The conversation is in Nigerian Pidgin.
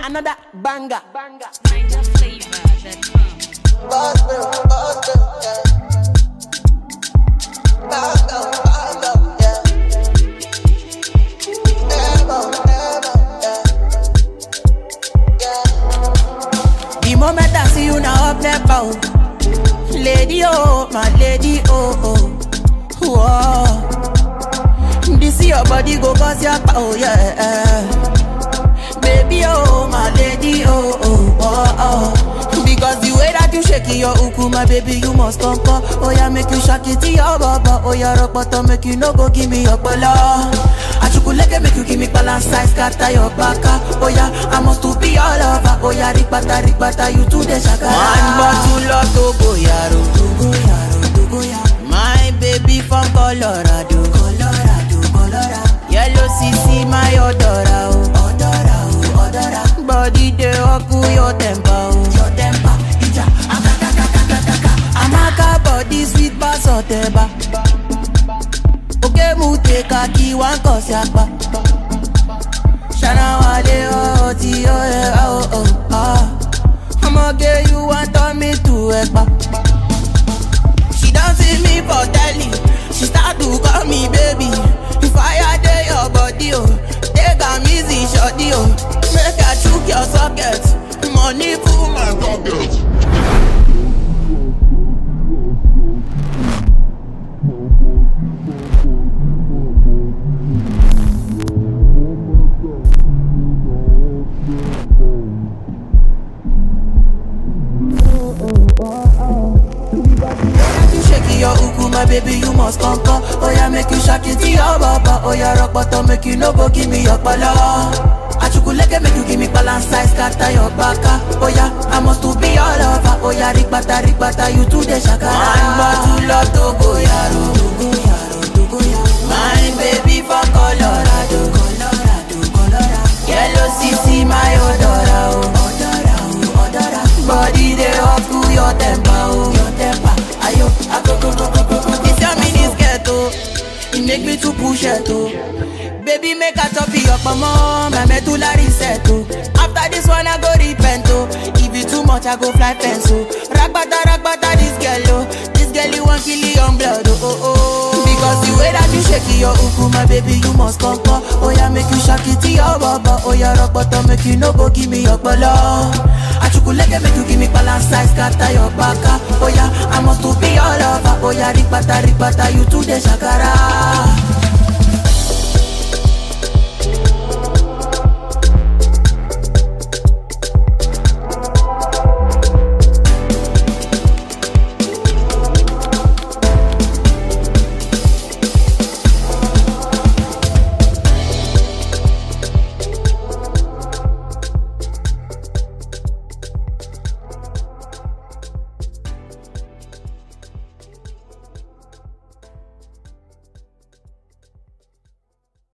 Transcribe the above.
another banger. banger. Niger flavor that comes. The moment I see you now up there bow. Lady oh, my lady oh oh. Whoa. This your body go cause your power, yeah. Baby oh, my lady oh oh oh oh. Because the way that you shaking your uku, my baby, you must come come. Oh yeah, make you shake it to your baba. Oh yeah, rock bottom, make you no go give me your bala. Achukuleke make you give me balance size, scatter your baka. Oh yeah, I must to be all over. Oh yeah, rikbata rikbata, you to the shaka. One bottle of Togo yaro, Togo yaro, Togo yaro. My baby from Colorado, Colorado, Colorado. Yellow CC, my odora, oh, odora, oh, odora. Body dey up to your temper, oh, your temper. Ija, akaka, akaka, akaka. Amaka body sweet bass oteba. Oke mu te kaki wan kosi apa. Shana wale oh ti oh eh oh oh ah. Ọmọge you wan turn me to ẹ̀pà. She don see me for telly, she start to call me baby. Fire dey your body oh, take am easy shorty oh. Make I chook your socket, money full my pocket. You shaking your uku, my baby, you must conquer. Oh yeah, make you shake it to your baba. Oh yeah, rock bottom, make you no go give me your pala. Achukuleke make you give me balance size, scatter your baka. Oh yeah, I must to be all over. Oh yeah, rikbata, rikbata, you to the shaka. One bottle of Togo yaro, Togo yaro, Togo yaro. My baby from Colorado, Colorado, Colorado. Yellow CC, my odora, oh, odora, oh, odora. Body dey up to your temper, oh, your temper. Ayo, akoko, koko, koko. It's your mini skirt, oh. It make me to push it, oh. Baby, make a top your mama, my medulla reset, oh. After this one, I go repent, oh. If it too much, I go fly fence, oh. Ragbata, ragbata, this girl, oh. This girl, you want kill your blood, oh, oh, oh. Because the way that you shake your uku, my baby, you must come, come. Oh, yeah, make you shake it to your baba. Oh, yeah, rock bottom, make you no go give me your bala. Achukuleke make you give me balance size, scatter your baka. Oh yeah, I must to be all over. Oh yeah, rikbata, rikbata, you to the shakara.